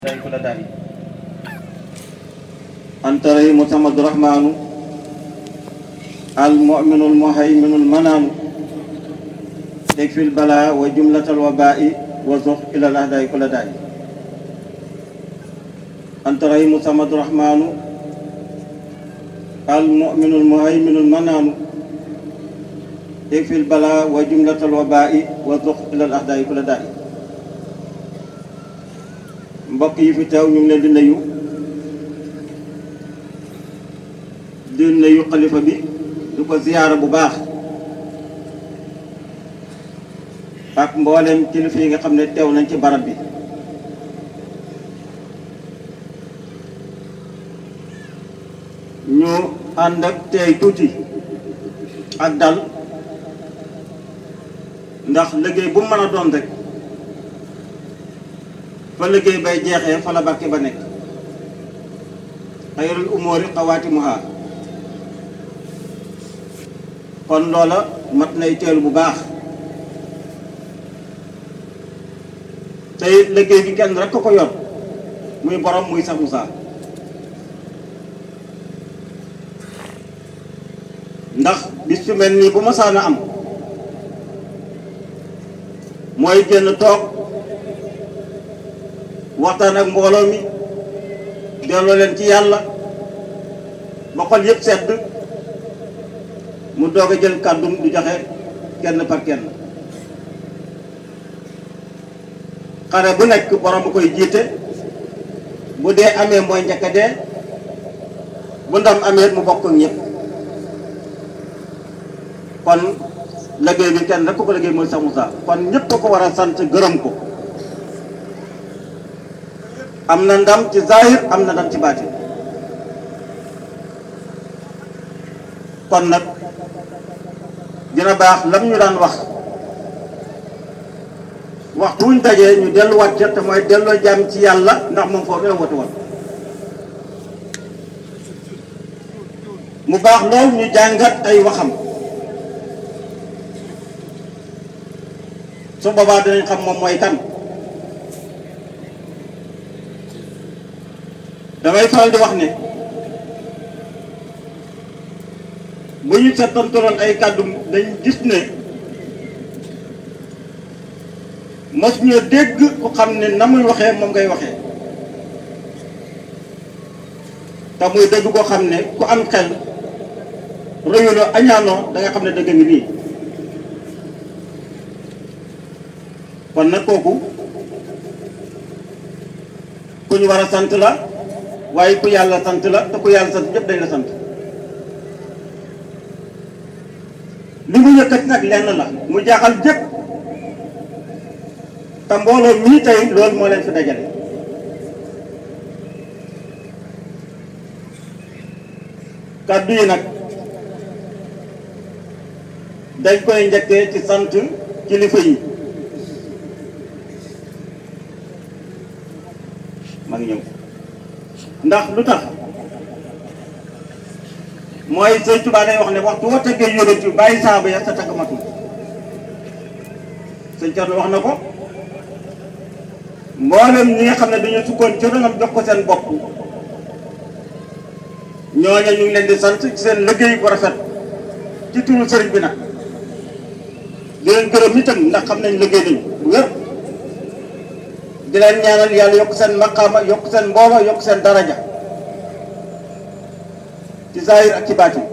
day ko la dari أنت رحيم محمد الرحمن المؤمن المهيمن المنان يكفي البلاء وجملة الوباء وزخ إلى الأهداء كل داء أنت رحيم محمد الرحمن المؤمن المهيمن المنان يكفي البلاء وجملة الوباء وزخ إلى الأهداء كل داء mbokk yi fi teew ñu ngi leen di nuyu di nuyu xalifa bi di ko ziyaara bu baax ak mboolem kilifa yi nga xam ne teew nañ ci barab bi ñu ànd ak teey tuuti ak dal ndax liggéey bu mu mën a doon rek fa liggéey bay jeexee fa la barke ba nekk xayrul umóori xawaatimuha kon loola mat nay teelu bu baax tey liggéey bi kenn rek ko ko yor muy borom muy Cheikh Moussa ndax bis fi mel nii bu ma saana am mooy génn toog waxtaan ak mbooloo mi delloo leen ci yàlla ba xol yëpp sedd mu doog a jël kàddum du joxe kenn par kenn xare bu nekk borom bu koy jiite bu dee amee mooy njëkk a dee bu ndam amee mu bokk ak ñëpp kon liggéey bi kenn rek ko ko liggéey mooy Cheikh Moussa kon ñëpp ko ko war a sant gërëm ko am na ndam ci zahir am na ndam ci baatin kon nag dina baax lam ñu daan wax waxtu wuñ dajee ñu delluwaat ca te mooy delloo jàmm ci yàlla ndax moom foofu la woote woon mu baax lool ñu jàngat ay waxam su boobaa dinañ xam moom mooy kan damay faral di wax ne bu ñu settantaloon ay kàddu dañ gis ne mos ñu dégg ku xam ne na muy waxee moom ngay waxee te muy dégg koo xam ne ku am xel rëyuloo añaanoo da nga xam ne dëgg ngi nii kon nag kooku ku ñu war a sant la waaye ku yàlla sant la te ku yàlla sant ñëpp dañ la sant li mu yëkkati nag lenn la mu jaaxal jëpp te mbooloo mii tey loolu moo leen fi dajale kàddu yi nag dañ koy njëkkee ci sant kilifa yi ma ngi ñëw ndax lu tax mooy sëñ Tuubaa day wax ne waxtu woo tëggee yonent yu bàyyi saaba ya sa tagg matul sëñ Cerno wax na ko mboolem ñi nga xam ne dañu sukkoon ci ronam jox ko seen bopp ñooña ñu ngi leen di sant ci seen liggéey bu rafet ci turu sëriñ bi nag di leen gërëm itam ndax xam nañ liggéey nañ bu wér di leen ñaanal yàlla yokk seen maqaama yokk seen mbooloo yokk seen daraja ci zahir ak ci baatin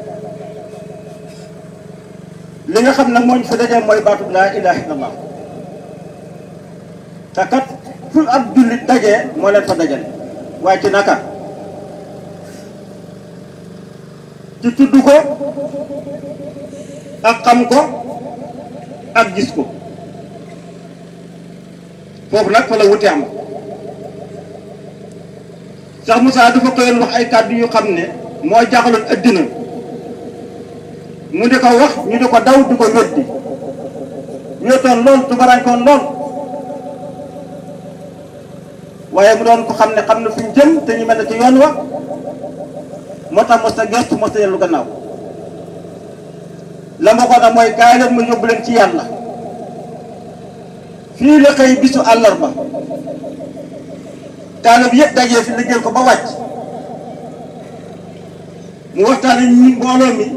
li nga xam ne moo ñu fi dajee mooy baatub laa ilaha illallah te kat fu ab jullit dajee moo leen fa dajale waaye ci naka ci tudd ko ak xam ko ak gis ko foofu nag fa la wute am Cheikh Moussa dafa koyoon wax ay kàddu yu xam ne moo jaaxaloon addina mu di ko wax ñu di ko daw di ko weddi wéetoon lool tubarankoon lool waaye mu doon ko xam ne xam ne fu ñu jëm te ñu mel ne ci yoon wa moo tax mos a gestu mos a yellu gannaaw la ma ko da mooy kaay leen ma yóbbu leen ci yàlla fii la xëy bisu àllarba taalib yëpp dajee fi liggéey ko ba wàcc mu waxtaan ak ñi mbooloo mi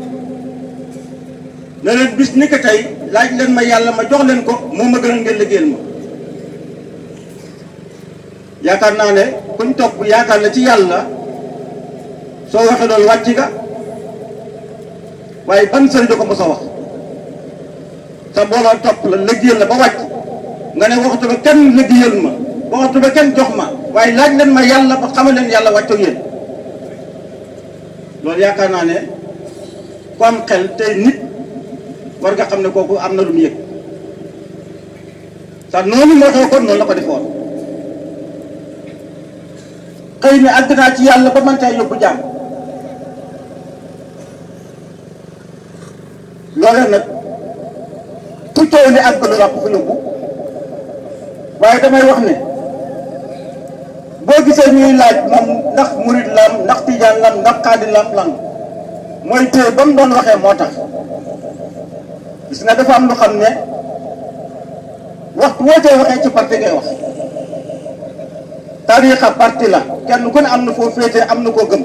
ne leen bis ni ko tey laaj leen ma yàlla ma jox leen ko moo ma gën a ngeen liggéeyal ma yaakaar naa ne kuñ topp yaakaar la ci yàlla soo waxee loolu wàcc nga waaye ban sëriñ da ko mos a wax sa mbooloo topp la liggéeyal la ba wàcc nga ne waxtu ba kenn liggéeyal ma waxtu ba kenn jox ma waaye laaj leen ma yàlla ba xamal leen yàlla wàcc ak yéen loolu yaakaar naa ne ku am xel tey nit war nga xam ne kooku am na lu mu yëg sax noonu moo xew kon noonu la ko defoon xëy na àgg naa ci yàlla ba mën caa yóbbu jàmm loolee nag fu coow li àgg lu ràpp fi yóbbu waaye damay wax ne boo gisee ñuy laaj moom ndax murid lam ndax tijaan lam ndax xaadir lam lan mooy téye ba mu doon waxee moo tax gis nga dafa am lu xam ne waxtu woo cee waxee ci parti ngay wax tariixa parti la kenn ku ne am na foo féetee am na koo gëm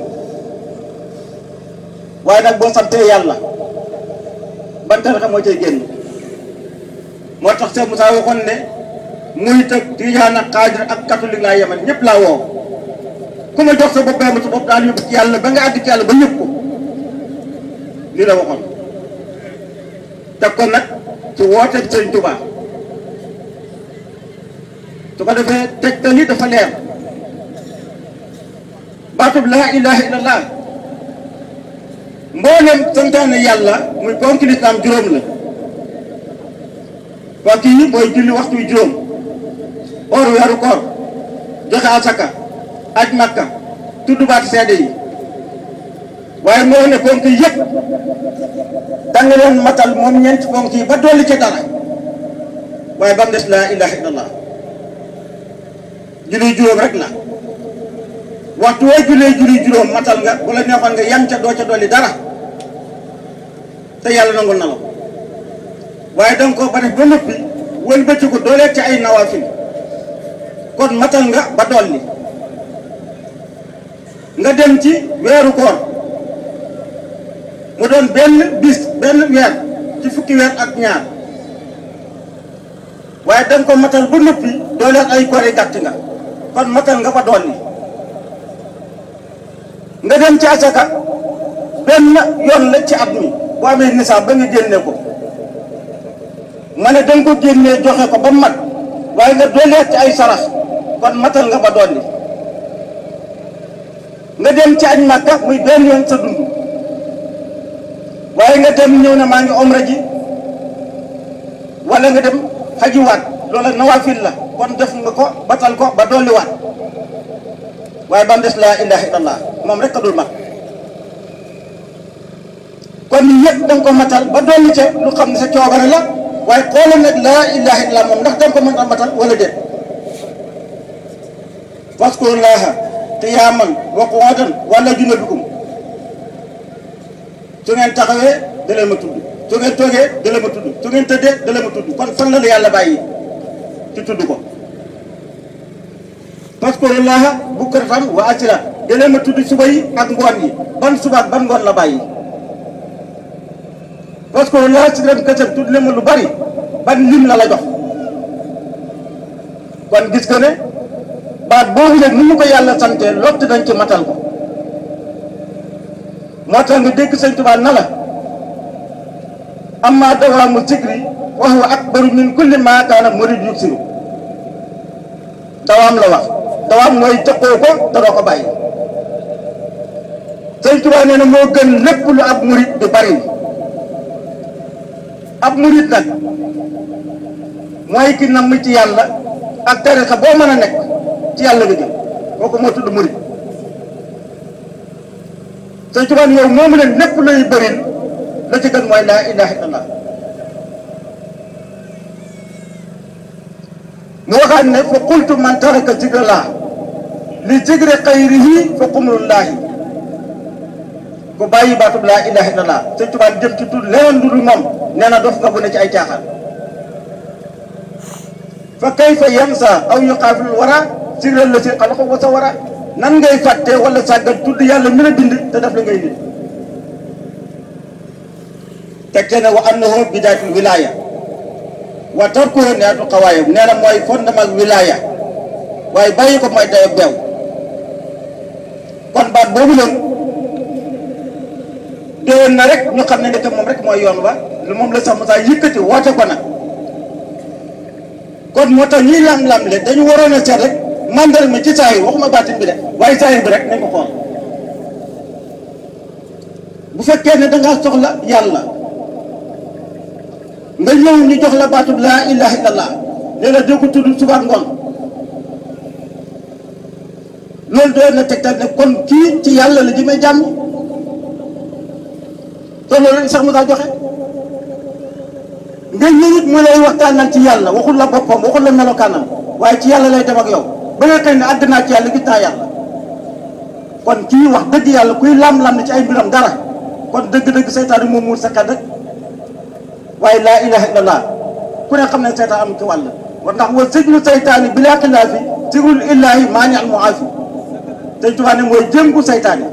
waaye nag boo santee yàlla ban tariixa moo cay génn moo tax Cheikh Moussa waxoon ne muy tëg tijaan ak xaadir ak catholique laa yemal ñëpp laa woo ku ma jox sa bopp ma sa bopp daal yóbbu ci yàlla ba nga àgg ci yàlla ba ñëpp ko lii la waxoon teg ko nag ci woote Sëriñ Tuubaa su ko defee tegtal yi dafa leer baatub laa ilaha illallah mboolem santaane yàlla muy ponki lislaam juróom la ponk yi mooy julli waxtu wi juróom or weeru koor joxe asaka aj makka tudd baat seede yi waaye moo ne ponk yëpp danga leen matal moom ñeenti ponk yi ba dolli ca dara waaye ba mu des laa ilaha illallah julli juróom rek la waxtu woo jullee julli juróom matal nga bu la neexoon nga yam ca doo ca dolli dara te yàlla nangul na la ko waaye danga ko ba def ba noppi wëlbati ko dooleeg ci ay nawaafil kon matal nga ba dolli nga dem ci weeru koor mu doon benn bis benn weer ci fukki weer ak ñaar waaye danga ko matal ba noppi dooleeg ay koor yi gàtt nga kon matal nga ba dolli nga dem ci asaka benn yoon la ci at mi boo amee nisaab ba nga génne ko ma ne danga ko génnee joxe ko ba mat waaye nga dooleeg ci ay sarax kon matal nga ba dolli nga dem ci añ Makka muy benn yoon sa dund waaye nga dem ñëw na maa ngi omra ji wala nga dem xajiwaat loola nawaafil la kon def nga ko batal ko ba dolliwaat waaye ba mu des laa ilaha illallah moom rek a dul mat kon yëpp da nga ko matal ba dolli ca lu xam ne sa coobare la waaye xoolal nag laa ilaha illallah moom ndax da nga ko mën a matal wala déet waskurullaha qiyaaman wa qu'uudan wala junubikum su ngeen taxawee da leen ma tudd su ngeen toogee da leen ma tudd su ngeen tëddee da leen ma tudd kon fan la la yàlla bàyyi ci tudd ko waskurullaha bukratan wa asila da leen ma tudd suba yi ak ngoon yi ban suba ak ban ngoon la bàyyi waskurullaha si leen kësam tudd leen ma lu bari ban lim la la jox kon gis nga ne baat boobu nag ni mu ko yàlla sante lott dañ ci matal ko moo tax nga dégg sëñ Tuubaa na la amma dawaamu zikri wa huwa akbaru min kulli maa kaana murid yuksiru dawaam la wax dawaam mooy tëqoo ko te doo ko bàyyi sëñ Tuubaa nee na moo gën lépp lu ab murid di bari ab murid nag mooy ki namm ci yàlla ak tarixa boo mën a nekk ci yàlla nga jëm kooku moo tudd murid sëñ Tuubaa yow moomu leen lépp lay bëril la ci gën mooy laa ilaha illallah mu waxaat ne fa qultu man taraka zikrallah li zikri xayrihi fa qumrullahi ku bàyyi baatub laa ilaha illallah sëñ Tuubaa jëm ci tudd leneen lu dul moom nee na dof nga bu ne ci ay caaxaan fa kayfa yansa aw yuqaafilu wara siral la si xalaqa wa sawara nan ngay fàtte wala sàggal tudd yàlla mi la bind te def la ngay nit teg te ne wa annahu bidaayatul wilaaya wa tarkuhu nihayatul xawaaya nee na mooy fondement wilaaya waaye bàyyi ko mooy dayo beew kon baat boobu leen déwén na rek ñu xam ne ndeke moom rek mooy yoon wa moom la sax Moussa yëkkati woote ko nag kon moo tax ñuy lam-lam le dañu waroon a seet rek mandal ma ci saahir waxuma baatin bi de waaye saahir bi rek nañ ko xool bu fekkee ne dangaa soxla yàlla nga ñëw ñu jox la baatub laa ilaha illallah léeg-la doo ko tudd suba ak ngoon loolu doon na tegtal ne kon kii ci yàlla la jëmee jàmm te loolu rek sax mu daa joxe nga ñëwit mu lay waxtaanal ci yàlla waxul la boppam waxul la melokaanam waaye ci yàlla lay dem ak yow ba nga xëy ne àgg naa ci yàlla gis naa yàlla kon kii wax dëgg yàlla kuy lam-lam ne ci ay mbiram dara kon dëgg-dëgg seytaane moom muur sa xel rek waaye laa ilaha illallah ku ne xam ne seytaan am ci wàll war ndax wa sijnu seytaani bi laa xilaafi sigrul illaahi maani al muaafi te Tuubaa ne mooy jëngu seytaane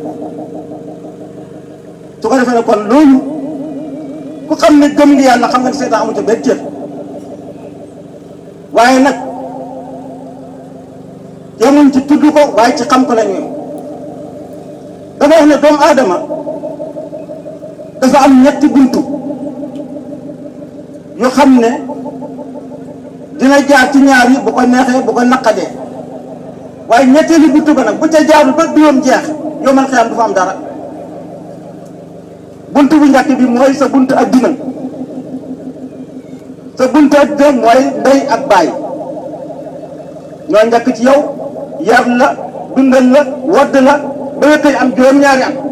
su ko defee ne kon loolu ku xam ne gëm ngi yàlla xam nga ne seytaan amu ca benn cër waaye nag yemuñ ci tudd ko waaye ci xam ko la ñu dama wax ne doomu aadama dafa am ñetti buntu yoo xam ne dina jaar ci ñaar yi bu ko neexee bu ko naqadee waaye ñetteelu buntu ba nag bu ca jaarul ba duyoom jeex yomal xiyam du fa am dara buntu bu njëkk bi mooy sa buntu ak dina sa buntu ak dina mooy ndey ak baay ñoo njëkk ci yow yar la dundal la wadd la ba nga koy am juróom-ñaari at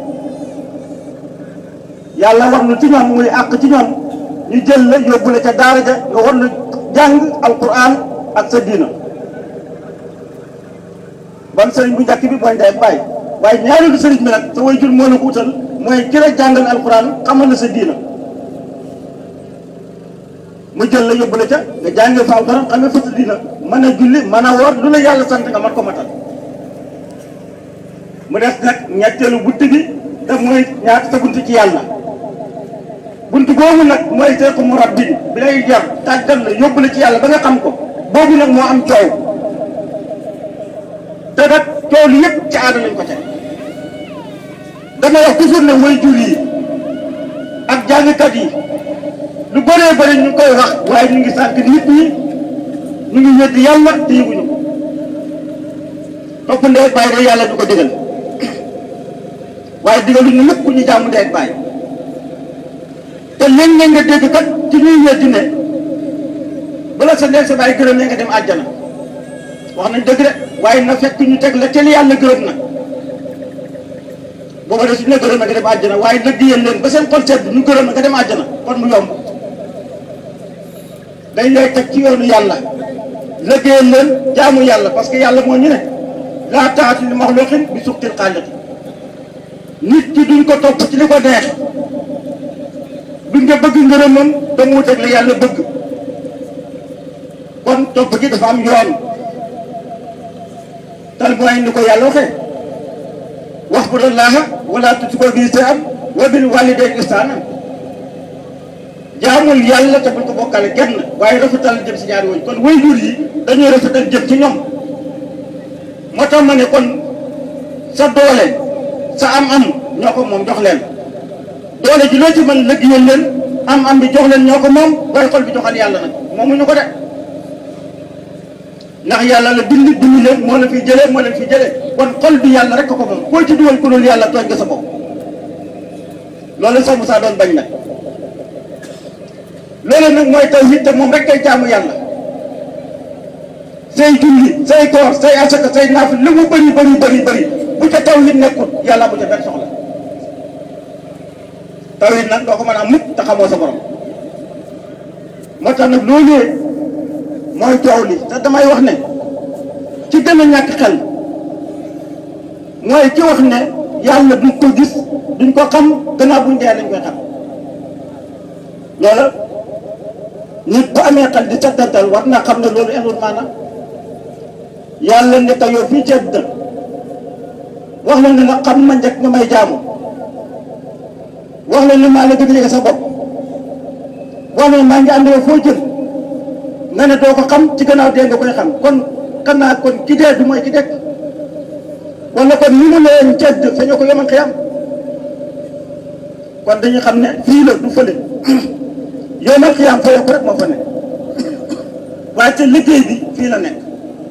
yàlla war nu ci ñoom muy àq ci ñoom ñu jël la yóbbu la ca daara ja nga war na jàng alquran ak sa diina ban sëriñ bu njëkk bi mooy ndey ak baay waaye ñaareelu sëriñ bi nag sa way jur moo la ko utal mooy ki la jàngal alquran xamal la sa diina mu jël la yóbbu la ca nga jàngee fa alquran xamee fa sa diina mën a julli mën a woor lu la yàlla sant nga mat ko matal mu des nag ñetteelu bunt bi te mooy ñaata sa bunt ci yàlla bunt boobu nag mooy seeku murabbi bi lay jar tàggal la yóbbu la ci yàlla ba nga xam ko boobu nag moo am coow te nag coow li yëpp ci aada lañ ko teg dama wax toujours ne mooy jur yi ak jàngkat yi lu bëree bëri ñu koy wax waaye ñu ngi sànq nit ñi ñu ngi wedd yàlla te yëguñu ko topp ndee bàyyi rek yàlla du ko digal waaye digaluñu lépp ku ñu jàmm ndee bàyyi te léeg-léeg nga dégg kat ci ñuy weddi ne bala sa ndee sa bàyyi gërëm ne nga dem àjjana wax nañ dëgg de waaye na fekk ñu teg la te li yàlla gërëm na booba de suñu la gërëm na nga dem àjjana waaye lëggéeyal leen ba seen xol sedd ñu gërëm na nga dem àjjana kon mu yomb dañ lay teg ci yoonu yàlla lëggéeyal leen jaamu yàlla parce que yàlla moo ñu ne laa taati li maxluqin bi suxtil xaaliqi nit ki duñ ko topp ci li ko neex duñ nga bëgg ngërëmam te mu wuteeg la yàlla bëgg kon topp gi dafa am yoon tal mooy ni ko yàlla waxee wax bu laaha wala tushriku bihi shay'an wa bil walidayni ihsanan jaamul yàlla te bul ko bokkale kenn waaye rafetal jëm si ñaari woñ kon waajur yi dañuy rafetal jëm ci ñoom moo tax ma ne kon sa doole sa am-am ñoo ko moom jox leen doole ji loo ci mën liggéeyal leen am-am bi jox leen ñoo ko moom waaye xol bi joxal yàlla nag moomuñu ko de ndax yàlla la bind bind leen moo la fi jëlee moo leen fi jëlee kon xol bi yàlla rek ko ko moom koo ci dugal ku dul yàlla tooñ nga sa bopp loolu sax Moussa doon bañ nag loolu nag mooy tawhid te moom rek kay jaamu yàlla say julli say koor say asaka say naaf lu mu bëri bëri bëri bëri bu ca tawhid nekkul yàlla bu ca benn soxla tawhid nag doo ko mën a mukk te xamoo sa borom moo tax nag loolu mooy coow li te damay wax ne ci gën a ñàkk xel mooy ci wax ne yàlla duñ ko gis duñ ko xam gannaaw buñ dee lañ koy xam loola nit bu amee xel di settantal war naa xam ne loolu enul maanaam yàlla ne ko yow fii ci àdduna wax la ne nga xam ma njëkk nga may jaamu wax la ne maa la gën a yëg sa bopp wax la ne maa ngi ànd yow foo jëm nga ne doo ko xam ci gannaaw dee nga koy xam kon xanaa kon ki dee du mooy ki dekk wala kon ni mu leen cedd sañoo ko yoman xiyam kon dañu xam ne fii la du fële yomal xiyam fayoo ko rek moo fa nekk waaye te liggéey bi fii la nekk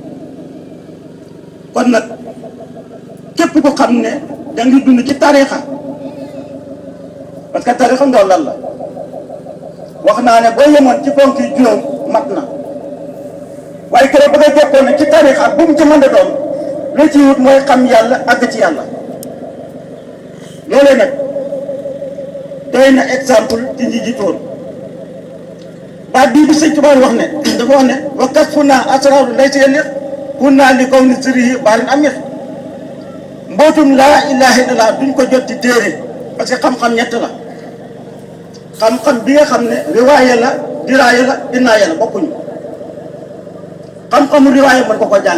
kon nag képp ko xam ne da ngi dund ci tariixa parce que tariixa ndool lan la wax naa ne boo yemoon ci ponk yi juróom mat na waaye keroog ba nga jokkoon ne ci tariixa bu mu ci mën a doon lu ci wut mooy xam yàlla àgg ci yàlla loolee nag doy na exemple ci ñi jiitoon baat bii bi sëñ Tuubaa wax ne dafa wax ne wa kasfu naa asraaru lay si yelleex kun naa li kaw ni sëriyi baarin am ñett mbootum laa ilaaha illallaah duñ ko jot ci téere parce que xam-xam ñett la xam-xam bi nga xam ne riwaaya la diraaya la innaaya la bokkuñu xam-xamu riwaaya mën ko ko jàng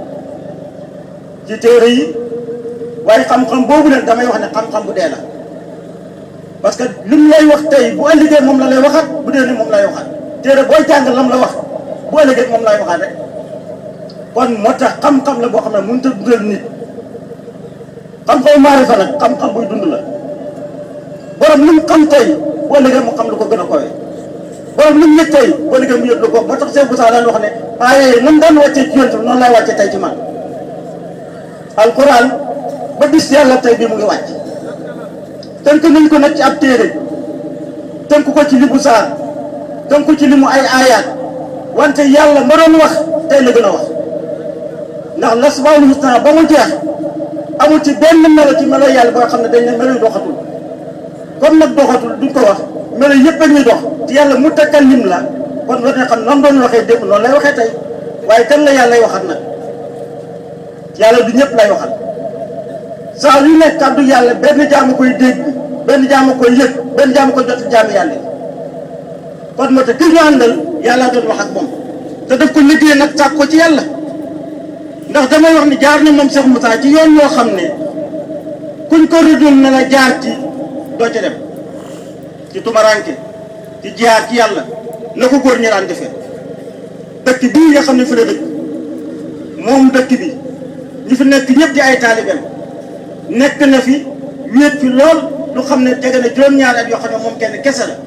ci téere yi waaye xam-xam boobu nag damay wax ne xam-xam bu dee la parce que lim lay wax tey bu ëllëgee moom la lay waxaat bu dee ni moom lay waxaat téere booy jàng lam la wax bu ëllëgee moom lay waxaat rek kon moo tax xam-xam la boo xam ne mënut a dundal nit xam-xam maarifa nag xam-xam buy dund la borom lu mu xam tey bu ëllëgee mu xam lu ko gën a kowe borom lu mu yëg tey bu ëllëgee mu yëg lu ko moo tax Cheikh Moussa daan wax ne aaye nam daan wàccee ci yonent noonu lay wàccee tey ci man alquran ba bis yàlla tey bii mu ngi wàcc tënk nañ ko nag ci ab téere tënk ko ci limu saar tënk ko ci limu ay aayaat wante yàlla ma doon wax tey la gën a wax ndax lasmaul husna ba mu jeex amul ci benn melo ci melo yàlla boo xam ne dañ ne melo yu doxatul comme nag doxatul duñ ko wax melo yëpp a ñuy dox te yàlla mu takkal lim la kon war na xam noonu doon waxee démb noonu lay waxee tey waaye kan la yàlla lay waxat nag yàlla du ñëpp lay waxat saa yu nekk kàddu yàlla benn jaamu koy dégg benn jaamu koy yëg benn jaamu koy jot jaamu yàlla kon moo tax ki ñu àndal yàlla doon wax ak moom te daf ko liggéey nag sàkk ko ci yàlla ndax damay wax ni jaar na moom Cheikh Moussa ci yoon yoo xam ne kuñ ko rëddul na la jaar ci doo ca dem ci tumaranke ci jaar ci yàlla na ko góor ñi daan defee dëkk bii nga xam ne fi la dëkk moom dëkk bi ñi fi nekk ñëpp di ay taalibeem nekk na fi wéet fi lool lu xam ne tege na juróom-ñaari at yoo xam ne moom kenn kese la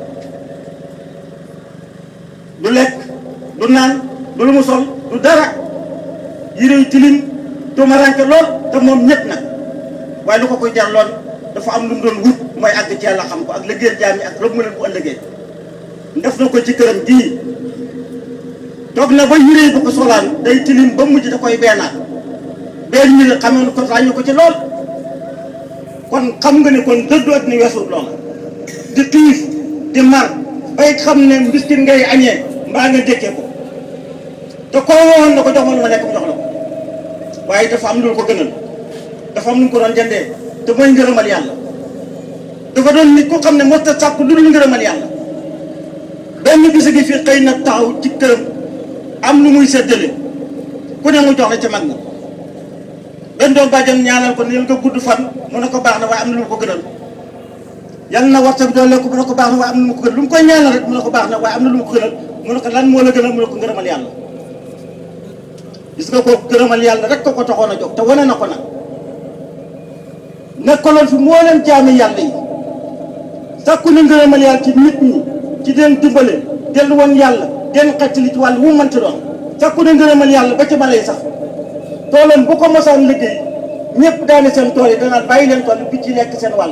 du lekk du naan du lu mu sol du dara yére yu tilim tumaranke lool te moom ñëpp nag waaye lu ko koy jar lool dafa am lu mu doon wut mooy àgg ci yàlla xam ko ak liggéeyal jaam yi ak rëbb mu leen bu ëllëgee def na ko ci këram gii toog na ba yére yi bu ko solaan day tilim ba mujj da koy beenaat benn minute xam nga ko ràññu ko ci lool kon xam nga ne kon dëddu at ni weesu loola di xiif di mar bay xam ne mbiskit ngay añee mbaa nga dékkee ko te koo woon na ko jox ma lu ma lekk mu jox la ko waaye dafa am lu ko gënal dafa am lu ko doon jëndee te mooy ngërëmal yàlla dafa doon nit ku xam ne mos a sàkk lu dul ngërëmal yàlla benn gis gi fii xëy na taxaw ci këram am lu muy séddale ku ne mu jox la ci mag na benn doom bàjjan ñaanal ko ne nga gudd fan mu ne ko baax na waaye am na lu mu ko gënal yal na war sa bi doole ko mu ne ko baax na waaye am na lu mu ko gënal lu mu koy ñaanal rek mu ne ko baax na waaye am na lu mu ko gënal mu ne ko lan moo la gënal mu ne ko ngërëmal yàlla gis nga ko gërëmal yàlla rek ko ko taxoon a jóg te wane na ko nag nekkaloon fi moo leen jaami yàlla yi sàkku na ngërëmal yàlla ci nit ñi ci den dimbale dellu woon yàlla den xettali ci wàll wu mu mënti doon sàkku na ngërëmal yàlla ba ci mala yi sax toolam bu ko mosaan liggéey ñëpp daane seen tool yi danaan bàyyi leen tool bi ci lekk seen wàll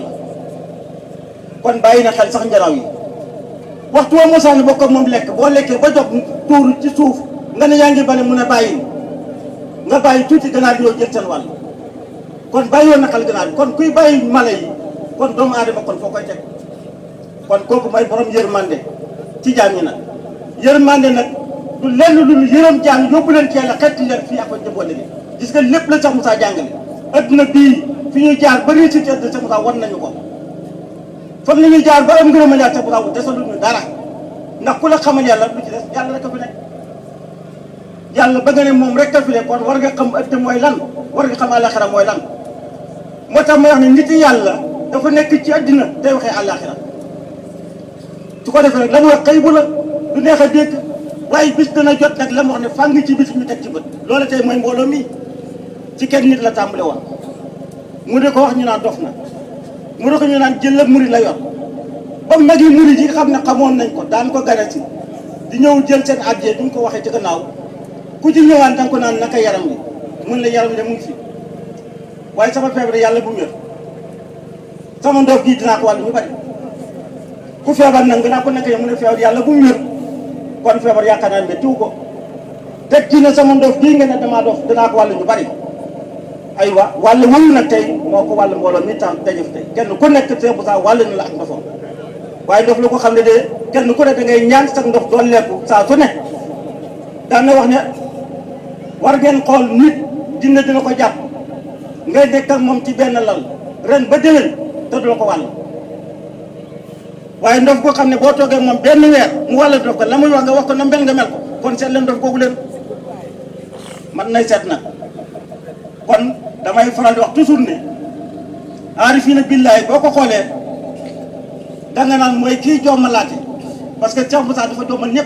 kon bàyyi na xel sax njaraw yi waxtu woo mosaan bokk ak moom lekk boo lekkee ba jox tuuru ci suuf nga ne yaa ngi bane mun a bàyyi nga bàyyi tuuti ganaar yoo jël seen wàll kon bàyyi woon na xel ganaar bi kon kuy bàyyi mala yi kon doomu aadama kon foo koy teg kon kooku mooy borom yërmande ci jaam ñi nag yërmande nag du lenn lu yërëm jaam yóbbu leen ci yàlla xetti leen fii ak ko jëboon léegi gis nga lépp la Cheikh Moussa jàngale adduna bii fi ñuy jaar ba réussite adduna Cheikh Moussa wan nañu ko foog ni ñuy jaar ba am ngërëmal yàlla Cheikh Moussa wu desaluñu dara ndax ku la xamal yàlla lu ci des yàlla rek a fi nekk yàlla ba nga ne moom rek a fi ne kon war nga xam ëtt mooy lan war nga xam àllaaxira mooy lan moo tax ma wax ne nit yàlla dafa nekk ci àddina day waxee àllaaxira su ko defee nag la mu wax xëy bu la du neex a dégg waaye bis dana jot nag la mu wax ne fàng ci bis ñu teg ci bët loolu tey mooy mbooloo mi ci kenn nit la tàmbale woon mu de ko wax ñu naan dof na mu de ko ñu naan jël la murid la yor ba mag yi murid yi xam ne xamoon nañ ko daan ko gane si di ñëw jël seen addiya duñ ko waxee ci gannaaw ku ci ñëwaan danga ko naan naka yaram bi mun la yaram bi de mu ngi fi waaye sama feebar yàlla bu mu yor sama ndox gii dinaa ko wàllu ñu bari ku feebar nag dinaa ko nekk yow mu ne feebar yàlla bu mu yor kon feebar yaakaar naa ne tiw ko teg ci ne sama ndox gii nga ne damaa dof dinaa ko wàllu ñu bari aywa wàllu wëyu nag tey moo ko wàllu mbooloo mi tam dajëf tey kenn ku nekk see bu saa wàllu na la ak ndofam waaye ndox lu ko xam ne de kenn ku ne da ngay ñaan sax ndox doon lekku saa su ne daan na wax ne war ngeen xool nit dina dina ko jàpp ngay nekk ak moom ci benn lal ren ba déwén te du la ko wàll waaye ndox koo xam ne boo toogee moom benn weer mu wàll ndox ko la muy wax nga wax ko na mel nga mel ko kon seet leen ndox googu leen man nay seet nag kon damay faral di wax toujours ne aarifiina billaahi boo ko xoolee danga naan mooy kii jommalaate parce que Cheikh Moussa dafa jommal ñëpp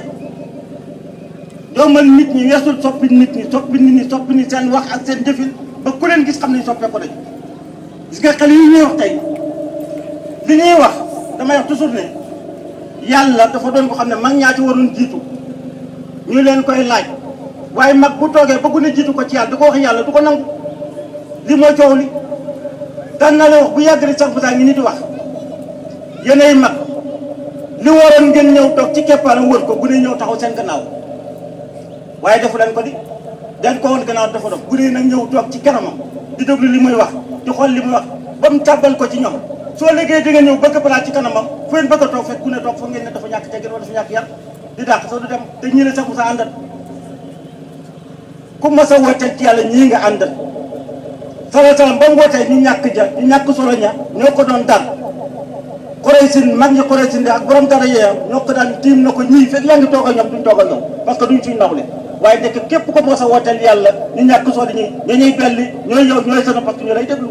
jommal nit ñi weesul soppi nit ñi soppi nit ñi soppi nit seen wax ak seen jëfin ba ku leen gis xam ne soppee ko dañ gis nga xel yi ñuy wax tey li ñuy wax damay wax toujours ne yàlla dafa doon ko xam ne mag ñaa ci waroon jiitu ñu leen koy laaj waaye mag bu toogee ba ku ne jiitu ko ci yàlla du ko wax yàlla du ko nangu li mooy coow li daan na la wax bu yàgg rek sax bu saa ngi ni di wax yéenay mag li waroon ngeen ñëw toog ci keppaaram wër ko bu ne ñëw taxaw seen gannaaw waaye defu leen ko di dañ ko woon gannaaw dafa dof bu ne nag ñëw toog ci kanamam di déglu li muy wax di xool li muy wax ba mu tàbbal ko ci ñoom soo liggéey di nga ñëw bëgg balaa ci kanamam fu ngeen bëgg a toog fekk ku ne toog foog ngeen ne dafa ñàkk teggin wala dafa ñàkk yar di dàq soo du dem te ñii la sax mu sa àndal ku mas a wooteel ci yàlla ñii nga àndal sala salam ba mu wootee ñu ñàkk ja ñu ñàkk solo ña ñoo ko doon dar Quraysin mag ñi Quraysin di ak borom dara yeeya ñoo ko daan tiim na ko ñii fekk yaa ngi toog ak ñoom duñ toog ak ñoom parce que duñ suñ nawle waaye nekk képp ko mos a wooteel yàlla ñu ñàkk solo ñi ñoo ñuy belli ñooy yow ñooy seen parce que ñu lay déglu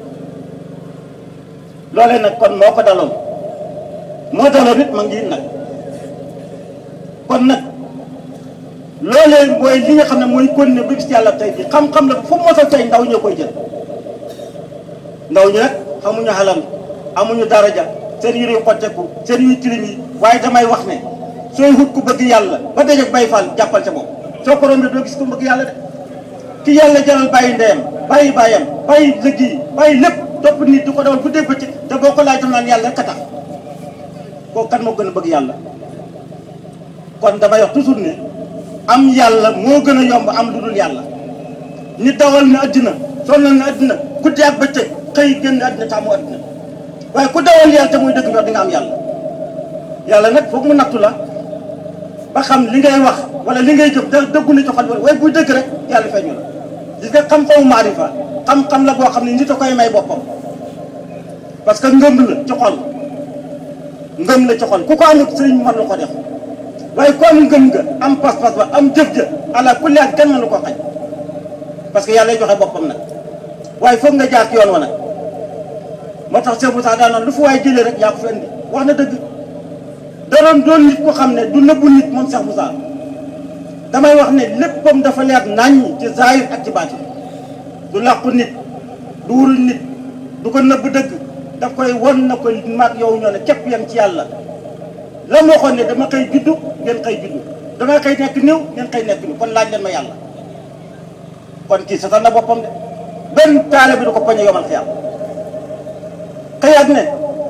loolee nag kon moo ko daloon moo daloon nit ma ngi nag kon nag loolee mooy li nga xam ne mooy kon ne bi bis yàlla tey bi xam-xam la fu mu mos a tey ndaw ñoo koy jël ndaw ñi nag xamuñu xalal amuñu daraja seen yére yu xotteeku seen yuy tilim yi waaye damay wax ne sooy wut ku bëgg yàlla ba dajeeg bay fall jàppal ca moom soo ko rombee doo gis ku bëgg yàlla de ki yàlla jaral bàyyi ndeyam bàyyi bàyyam bàyyi liggéey bàyyi lépp topp nit di ko dawal bu dégg bëccëg te boo ko laajtoon naan yàlla rek a tax kooku kan moo gën a bëgg yàlla kon damay wax toujours ne am yàlla moo gën a yomb am lu dul yàlla nit dawal na addina sonal na addina guddi ak bëccëg xëy génn addina taamu addina waaye ku dawal yàlla te muy dëgg ñor di nga am yàlla yàlla nag foog mu nattu la ba xam li ngay wax wala li ngay jëf da dëggu na ci xol bi waaye buy dëgg rek yàlla feeñu la gis nga xam-xamu maarifa xam-xam la boo xam ne nit a koy may boppam parce que ngëm la ci xol ngëm la ci xol ku ko amul sëriñ mën na ko def waaye ku am ngëm nga am pas-pas ba am jëf ja ala kulli at kenn mënu ko xaj parce que yàlla joxe boppam nag waaye foog nga jaar ci yoon wa nag moo tax Cheikh Moussa daan lu fu waay jëlee rek yaa ko fi indi wax na dëgg da doon doon nit ko xam ne du nëbbu nit moom Cheikh Moussa damay wax ne léppam dafa leer naññ ci zahir ak ci baatin du làqu nit du wurul nit du ko nëbb dëgg daf koy won na ko maag yow ñoo ne képp yem ci yàlla la ma waxoon ne dama koy juddu ngeen koy juddu dama koy nekk néew ngeen koy nekk néew kon laaj leen ma yàlla kon kii satal na boppam de benn taale bi du ko poñe yomal xiyam xëyaat ne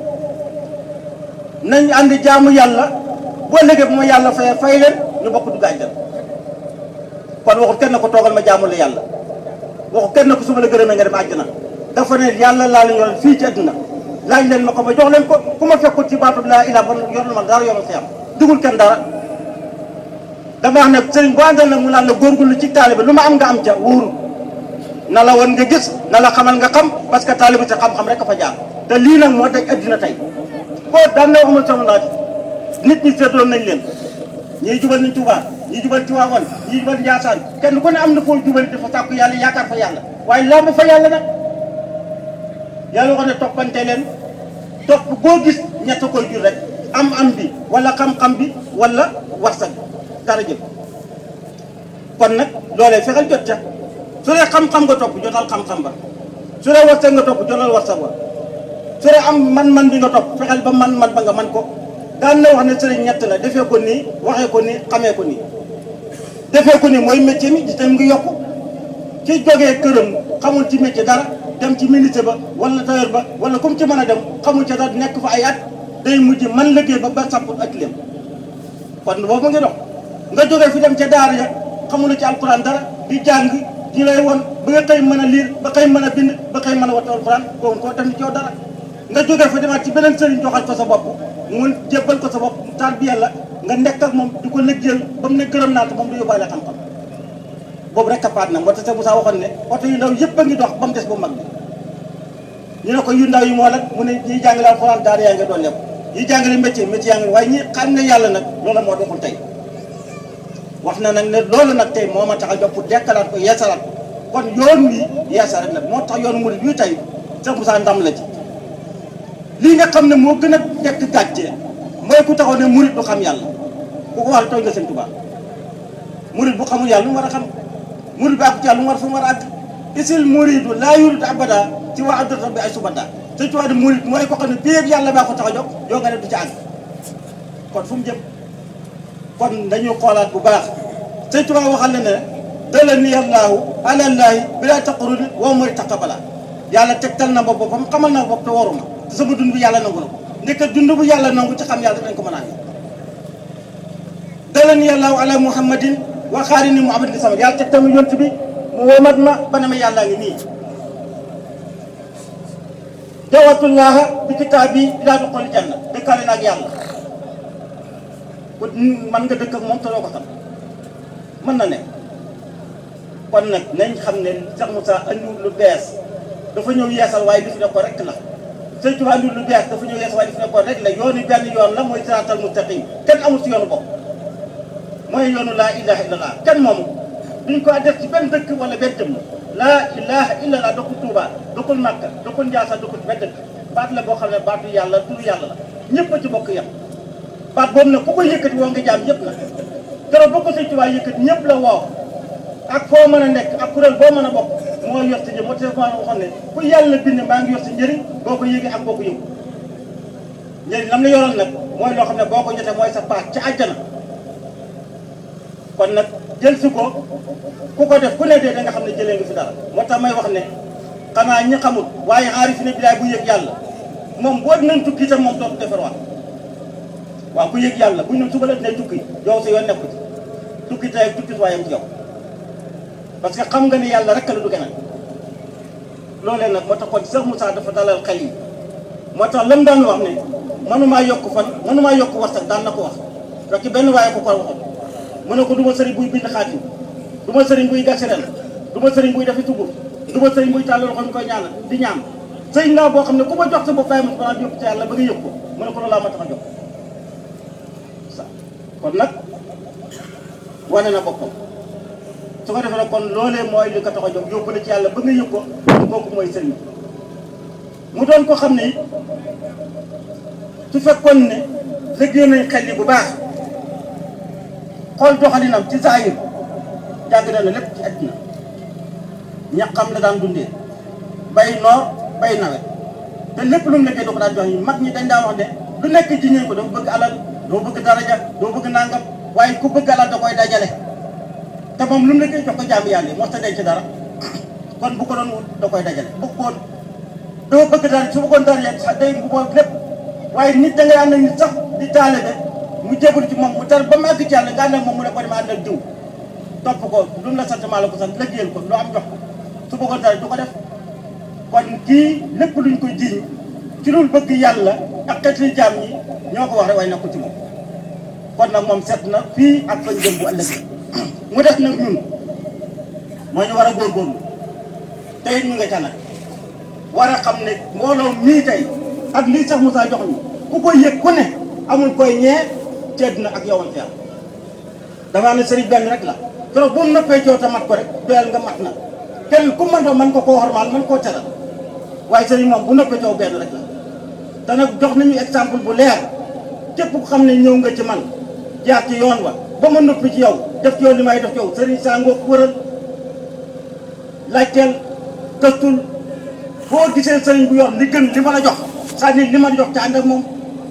nañ ànd jaamu yàlla boo léegi bu ma yàlla fay fay leen ñu bokk dugg àjjana kon waxul kenn ko toogal ma jaamu la yàlla waxul kenn ko su ma la gërëmee nga dem àjjana dafa ne yàlla laa leen yoral fii ci àddina laaj leen ma ko ma jox leen ko ku ma fekkul ci baatu laa ilaa ba yorul ma dara yomal xiyam dugul kenn dara dama wax ne sëriñ boo àndal nag mu naan la góorgóorlu ci taalibe lu ma am nga am ca wóoru na la woon nga gis na la xamal nga xam parce que taalibe te xam-xam rek a fa jaar te lii nag moo daj addina tey boo daan na waxuma sama laaj nit ñi seetoon nañ leen ñii jubal nañ Tuubaa ñi jubal Tiwaawan ñi jubal Njaasaan kenn ku ne am na foo jubal dafa sàkku yàlla yaakaar fa yàlla waaye lamb fa yàlla nag yàlla wax ne toppante leen topp boo gis ñett koy jur rek am am bi wala xam-xam bi wala warsak dara jël kon nag loolee fexeel jot ca su dee xam-xam nga topp jotal xam-xam ba su dee warsak nga topp jotal warsak ba su dee am man-man bi nga topp fexeel ba man-man ba nga man ko daan na wax ne sëriñ ñett la defee ko nii waxee ko nii xamee ko nii defee ko nii mooy métier mi gis nañ ngi yokku ki jógee këram xamul ci métier dara dem ci ministre ba wala tailleur ba wala comme ci mën a dem xamul ca dara nekk fa ay at day mujj man liggéey ba ba sàpput ak lem kon boobu ngi dox nga jógee fi dem ca daara ya xamul ci alquran dara di jàng di lay won ba nga xëy mën a liir ba xëy mën a bind ba xëy mën a wattu alquran kooku koo def ni coow dara nga jógee fa demaat ci beneen sëriñ joxal ko sa bopp mu jébbal ko sa bopp taal bi yàlla nga nekk ak moom di ko liggéeyal ba mu ne gërëm naa te moom du yóbbaale xam-xam boobu rek kapaat na moo tax Moussa waxoon ne oto yu ndaw yëpp a ngi dox ba mu des bu mag bi ñu ne ko yu ndaw yi moo nag mu ne ñiy jàngale alxuraan daara yaa ngi doon lépp ñiy jàngale métier métier yaa ngi waaye ñi xam ne yàlla nag loolu moo doxul tey wax na nag ne loolu nag tey moo ma tax a jox pour dekkalaat ko yeesalaat ko kon yoon wi yeesal rek nag moo tax yoonu murid yu tey Cheikh Moussa ndam la ci lii nga xam ne moo gën a dekk gàcce mooy ku taxaw ne murid du xam yàlla ku ko wax tooñ nga seen tubaab murid bu xamul yàlla lu mu war a xam murid bi àgg ci yàlla lu mu war fu mu war a àgg isil muridu laa yurid abada ci waa addata bi ay subada sëñ tubaab di murid mooy ko xam ne péeb yàlla baa ko tax a jóg yoo nga ne du ci àgg kon fu mu jëm kon dañuy xoolaat bu baax sëñ tubaab waxal ne ne dala ni yàllaahu alallaahi bi laa taqarudi woo mooy taqabala yàlla tegtal na ma boppam xamal na bopp te waruma te sama dund bi yàlla nangu na ko ndeke dund bu yàlla nangu ci xam yàlla dañ ko mën a amee dalani yàllaahu ala muhammadin wa xaari ni muhammad li sama yàlla tegtal ma yont bi mu womat ma ba ne ma yàllaa ngi nii jawatullaha bi kitaab bi ilaa duxuli janna dëkkaale na ak yàlla ku man nga dëkk ak moom te doo ko xam mën na ne kon nag nañ xam ne Cheikh Moussa andiwul lu bees dafa ñëw yeesal waaye li fi ne ko rek la Sëñ Tuubaa andiwul lu bees dafa ñëw yeesal waaye li fi ne ko rek la yoonu benn yoon la mooy siraatal mustaqim kenn amul si yoonu bopp mooy yoonu laa ilaha illallah kenn moomu duñ ko def ci benn dëkk wala benn jëmm laa ilaha illallah dokkul Tuuba dokkul Màkka dokkul Njaasa dokkul benn dëkk baat la boo xam ne baatu yàlla turu yàlla la ñëpp a ci bokk yem baat boobu nag ku ko yëkkati woo nga jaam ñëpp la keroog boo ko Sëñ Tuubaa yëkkati ñëpp la woo ak foo mën a nekk ak kuréel boo mën a bokk moo yor sa njëriñ moo tax maa waxoon ne ku yàlla bind maa ngi yor sa njëriñ boo ko yëgee ak boo ko yëgu njëriñ lam la yoroon nag mooy loo xam ne boo ko jotee mooy sa paas ca àjjana kon nag jël si ko ku ko def ku ne dee da nga xam ne jëlee nga fi dara moo tax may wax ne xanaa ñi xamul waaye aarif ne bilaay bu yëg yàlla moom boo dinañ tukki itam moom dootu defarwaat waaw ku yëg yàlla bu ñu suba la dinañ tukki yow sa yoon nekku ci tukki tey tukki waayam ci yow parce que xam nga ni yàlla rek la du gënal loolee nag moo tax kon Cheikh Moussa dafa dalal xel yi moo tax lam daan wax ne mënumaa yokk fan mënumaa yokk warsak daan na ko wax parce que benn waaye ko ko waxoon mu ne ko du ma sëriñ buy bind xaatim du ma sëriñ buy gaserel du ma sëriñ buy defi tugub du ma sëriñ buy tàll loxo ñu koy ñaan di ñaan sëriñ laa boo xam ne ku ma jox sa bopp bàyyi ma ko balaa yóbbu ci yàlla ba nga yëg ko mu ne ko loolu laa ma tax a jox sa kon nag wane na boppam su ko defee nag kon loolee mooy li ko tax a jóg yóbbu la ci yàlla ba nga yëg ko kooku mooy sëriñ mu doon ko xam ne it su fekkoon ne liggéey nañ xel yi bu baax xool doxalinam ci saayir jàng na lépp ci àddina ñaqam la daan dundee bay noor bay nawet te lépp lu mu liggéey doo ko daan jox yi mag ñi dañ daan wax ne lu nekk ji ñëw ko doo bëgg alal doo bëgg daraja doo bëgg nangam waaye ku bëgg alal da koy dajale te moom lu mu liggéey jox ko jaamu yàlla yi moo ta denc dara kon bu ko doon wut da koy dajale bu ko doo bëgg dara su bëggoon dara yet sax day bu ko lépp waaye nit da ngay ànd ak nit sax di taalibe mu jébbalu ci moom mu tar ba mu àgg ci yàlla nga ànd ak moom mu ne ko dama ànd ak diw topp ko lu mu la sant maa la ko sant liggéeyal ko loo am jox ko su bëggoon dara du ko def kon kii lépp luñ koy jiiñ ci loolu bëgg yàlla ak xeeti jaam ñi ñoo ko wax rek waaye nekkul ci moom kon nag moom set na fii ak fañ jëm bu ëllëgee mu def nag ñun moo ñu war a góorgóorlu te it ñu nga ca nag war a xam ne mbooloo mii tey ak lii sax Moussa jox ñu ku ko yëg ku ne amul koy ñee cedd na ak yowan fi damaa ne sëriñ benn rek la keroog bu mu noppee coow te mat ko rek doyal nga mat na kenn ku mën doon mën ko koo xormaal mën koo teral waaye sëriñ moom bu noppee coow benn rek la te nag jox nañu exemple bu leer képp ku xam ne ñëw nga ci man jaar ci yoon wa ba ma noppi ci yow def ci yow li may def ci yow sëriñ saa ngoo wëral laajteel gëstul boo gisee sëriñ bu yor li gën li ma la jox c'est-à-dire li ma la jox te ànd ak moom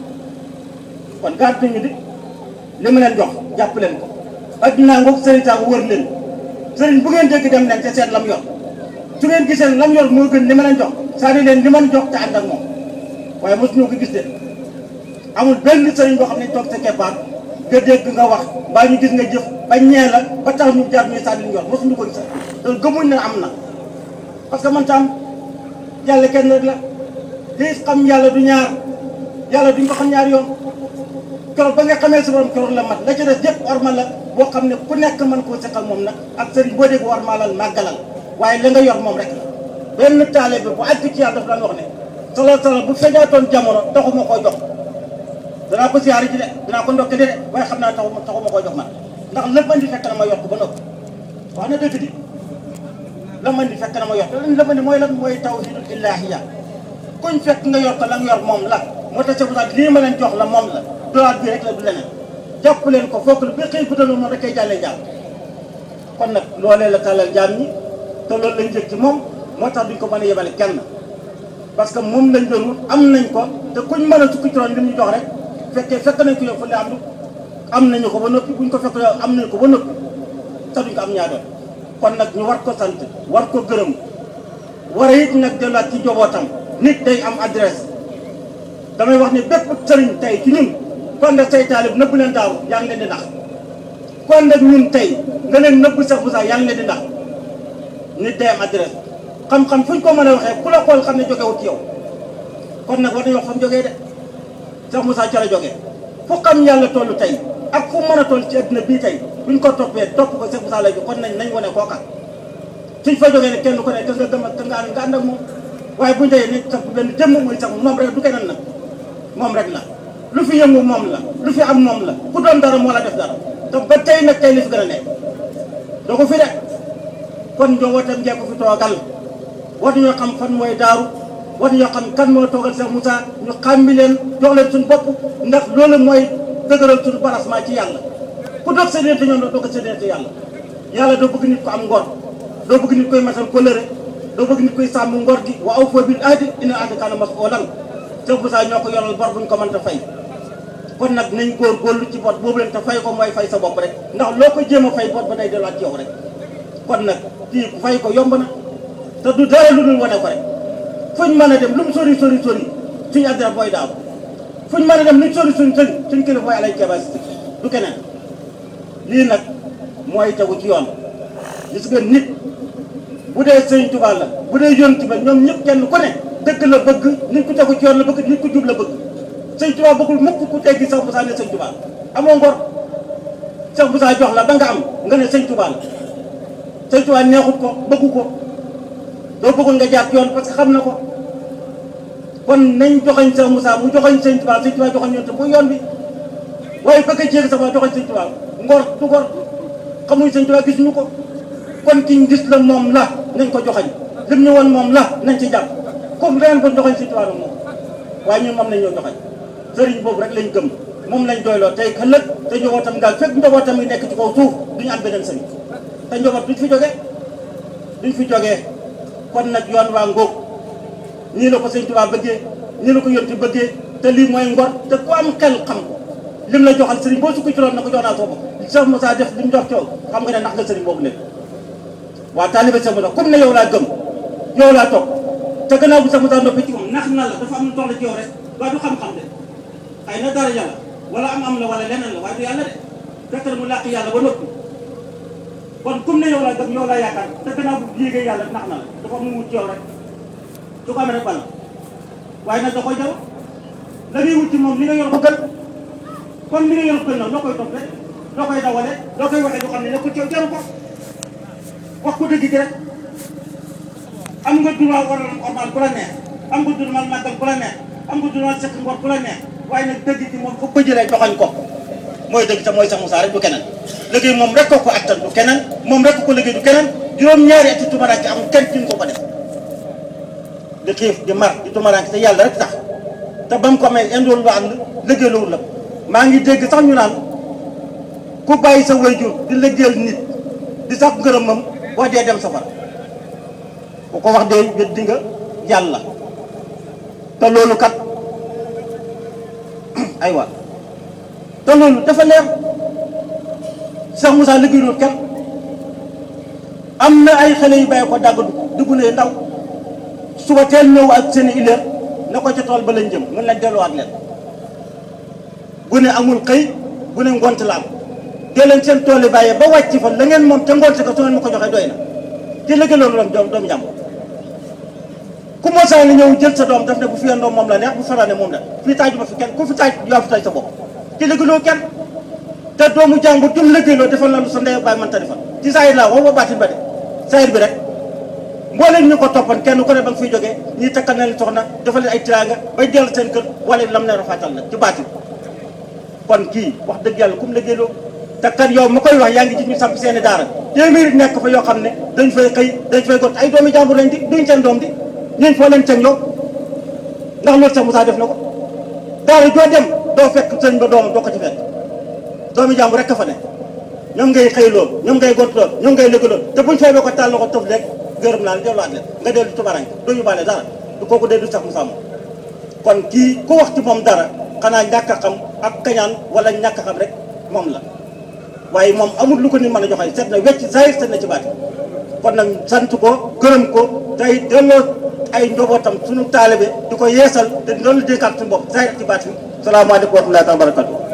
kon gàtt nañu di li ma leen jox jàpp leen ko addinaa ngoog sëriñ saa ko wër leen sëriñ bu ngeen dégg dem leen te seet lam yor su ngeen gisee lam yor moo gën li ma leen jox c'est-à-dire leen li ma jox te ànd ak moom waaye mosuñu ko gis de amul benn sëriñ boo xam ne toog sa keppaar nga dégg nga wax mbaa ñu gis nga jëf ba ñee la ba tax ñu jaar ñuy saa di yor mosuñu ko gis loolu gëmuñ ne am na parce que man tam yàlla kenn rek la di xam yàlla du ñaar yàlla duñ ko xam ñaar yoon keroog ba nga xamee sa borom keroog la mat la ca des yëpp orma la boo xam ne ku nekk mën koo seqal moom nag ak sëriñ boo dégg ormalal màggalal waaye la nga yor moom rek la benn taale bi bu àgg ci yàlla dafa daan wax ne solo solo bu feeñaatoon jamono taxuma koo jox danaa ko siyaare ji de danaa ko ndokke de de waaye xam naa taxuma taxuma koo jox man ndax lépp andi fekk na ma yor ko ba noppi wax na dëgg di la man di fekk na ma yor te la man di mooy lan mooy tawhidul ilaahiya kuñ fekk nga yor ko la nga yor moom la moo tax sa busaat lii ma leen jox la moom la doolaat bi rek la du leneen jàpp leen ko foog bi xëy bu daloon moom rek kay jàllee jàll kon nag loolee la tàllal jaam ñi te loolu lañ jëg ci moom moo tax duñ ko mën a yebale kenn parce que moom lañ doon wut am nañ ko te kuñ mën a sukki ci roon li ñu jox rek fekkee fekk nañ ko yow fa am am nañu ko ba noppi buñ ko fekk yow am nañu ko ba noppi te duñ ko am ñaa doon kon nag ñu war ko sant war ko gërëm war a it nag delluwaat ci jobootam nit day am adresse damay wax ni bépp sëriñ tey ci ñun kon nag say taalib nëbb leen daaw yaa ngi leen di nax kon nag ñun tey nga leen nëbb sax bu sax yaa ngi leen di nax nit day am adresse xam-xam fu ñu ko mën a waxee ku la xool xam ne jógewut ci yow kon nag war nañu wax fa mu jógee de Cheikh Moussa ca la jógee fu xam yàlla toll tey ak fu mën a toll ci adduna bii tey buñ ko toppee topp ko Cheikh Moussa lay jo kon nañ nañ wane kooka suñ fa jógee ne kenn ku ne ka nga gëm ak ka nga ànd nga ànd ak moom waaye buñu tey ne sax benn jëmm muy sax moom rek du keneen nag moom rek la lu fi yëngu moom la lu fi am moom la ku doon dara moo la def dara te ba tey nag tey li fi gën a nekk doo ko fi de kon njabootam njee ko fi toogal war ñoo xam fan mooy daaru war ñoo xam kan moo toogal Cheikh Moussa ñu xàmmi leen jox leen suñu bopp ndax loolu mooy dëgëral suñu barasement ci yàlla ku dox sa diggante ñoom doo ko sa diggante yàlla yàlla doo bëgg nit ko am ngor doo bëgg nit koy matal kóllëre doo bëgg nit koy sàmm ngor gi wa awfu bil ahdi inna ahda kaana mas'uulan Cheikh Moussa ñoo ko yoral bor buñ ko mën ta fay kon nag nañ góor góorlu ci bor boobu leen te fay ko mooy fay sa bopp rek ndax loo ko jéem a fay bor ba day delluwaat ci yow rek kon nag kii ku fay ko yomb na te du dara lu dul wane ko rek fuñ mën a dem lu mu sori sori sori suñu adresse booy daaw fuñ mën a dem luñ sori sori sori suñ kilifa booy alay keebas du keneen lii nag mooy tegu ci yoon gis nga nit bu dee sëñ Tuubaa la bu dee yoon ci ba ñoom ñëpp kenn ku ne dëgg la bëgg nit ku tegu ci yoon la bëgg nit ku jub la bëgg sëñ Tuubaa bëggul mukk ku teggi Cheikh Moussa ne sëñ Tuubaa amoo ngor Cheikh Moussa jox la ba nga am nga ne sëñ Tuubaa la sëñ Tuubaa neexut ko bëggu ko doo bëggoon nga jaar ci yoon parce que xam na ko kon nañ joxañ Cheikh Moussa mu joxañ sëñ Tuubaa sëñ Tuubaa joxañ yoon te bu yoon bi waaye bëgg a jéeg sama joxañ sëñ Tuubaa ngor du ngor xamuñ sëñ Tuubaa gisuñu ko kon kiñ gis la moom la nañ ko joxañ lim ñu woon moom la nañ ci jàpp comme ren ko joxañ sëñ Tuubaa nag moom waaye ñun moom lañ ñoo joxañ sëriñ boobu rek lañ gëm moom lañ doyloo tey ëllëg te njabootam daal fekk njabootam yi nekk ci kaw suuf duñu am beneen sëriñ te njaboot duñ fi jógee duñ fi jógee kon nag yoon waa ngóog nii la ko sëñ Tuubaa bëggee nii la ko yonti bëggee te lii mooy ngor te ku am xel xam ko lim la joxal sëriñ boo sukk ci loolu na ko jox naa soo ko Cheikh Moussa def li mu jox coow xam nga ne ndax nga sëriñ boobu léegi waa taalibe Cheikh Moussa comme ne yow laa gëm yow laa toog te gannaaw bu Cheikh Moussa noppi ci moom nax na la dafa am lu toll ci yow rek waaye du xam-xam de xëy na dara yàlla wala am am la wala leneen la waaye du yàlla de fekk na mu làq yàlla ba noppi kon comme ne yow laa gëm yow laa yaakaar te gannaaw bu yéegee yàlla nax na la dafa mu wut ci yow rek su ko amee rek bala waaye nag da koy jaw la ngay wut ci moom li nga yor ko gën kon li nga yor ko gën nag loo koy topp rek loo koy dawale loo koy waxee du xam ne ne ko ci yow jaru ko wax ko dëgg gi rek am nga droit war a ormal ku la neex am nga droit màggal ku la neex am nga droit sekk ngor ku la neex waaye nag dëgg gi moom fu ko jëlee joxañ ko mooy dëgg te mooy Cheikh Moussa rek du keneen liggéey moom rek ko ko attan du keneen moom rek ko liggéey du keneen juróom-ñaari ati tumaraanke amul kenn ci ñu ko ko def di xiif di mar di tumaraanke te yàlla rek tax te ba mu ko amee indoolu lu ànd liggéey loolu la maa ngi dégg sax ñu naan ku bàyyi sa wayjur di liggéeyal nit di sax ngërëmam boo dee dem safara ku ko wax dee weddi nga yàlla te loolu kat aywa te loolu dafa leer Cheikh Moussa liggéeyul kenn am na ay xale yu bàyyi ko dàgg dugg ne ndaw suba teel ñëw ak seen i ileer na ko ca tool ba lañ jëm mën nañ delluwaat leen bu ne amul xëy bu ne ngont la am dee leen seen tool yi bàyyee ba wàcc fa la ngeen moom te ngont ko su ngeen ma ko joxee doy na ci liggéey loolu doom doom jàmm ku moo saa ni ñëw jël sa doom daf ne bu fi yendoo moom la neex bu faraane moom la fii taaju ma fi kenn ku fi taaj yaa fi taaj sa bopp ci liggéeyloo kenn te doomu jàmbur jum liggéeyloo defal la lu sa ndey bàyyi mënta defal ci saayir laa wax ba baatin ba de saayir bi rek mbooleem ñu ko toppan kenn ku ne ba nga fiy jógee ñii takkal na leen soxna defal leen ay tiraanga bay dellu seen kër wala lam ne rafetal la ci baatin kon kii wax dëgg yàlla kum liggéeyloo te kat yow ma koy wax yaa ngi gis ñu samp seeni daara téeméeri nekk fa yoo xam ne dañ fay xëy dañ fay got ay doomi jàmbur lañ di duñ seen doom di ñooñ foo leen teg yow ndax loolu sax Moussa def na ko daara joo dem doo fekk sëñ ba doomam doo ko ci fekk doomi jàmbur rek ka fa ne ñoom ngay xëy lool ñoom ngay gont lool ñoom ngay lëgg lool te buñ fay boo ko tàll ko tëf rek gërëm naa la delluwaat leen nga dellu tubarank doo yóbbaale dara du kooku dee du sax Moussa moom kon kii ku wax ci moom dara xanaa ñàkk a xam ak kañaan wala ñàkk a xam rek moom la waaye moom amul lu ko nit mën a joxe seet na wecc zahir seet na ci baati kon nag sant ko gërëm ko tey delloo ay njabootam suñu taalibe di ko yeesal te loolu dénkaat suñu bopp zahir ci baati salaamaaleykum wa rahmatullahi wa barakatuh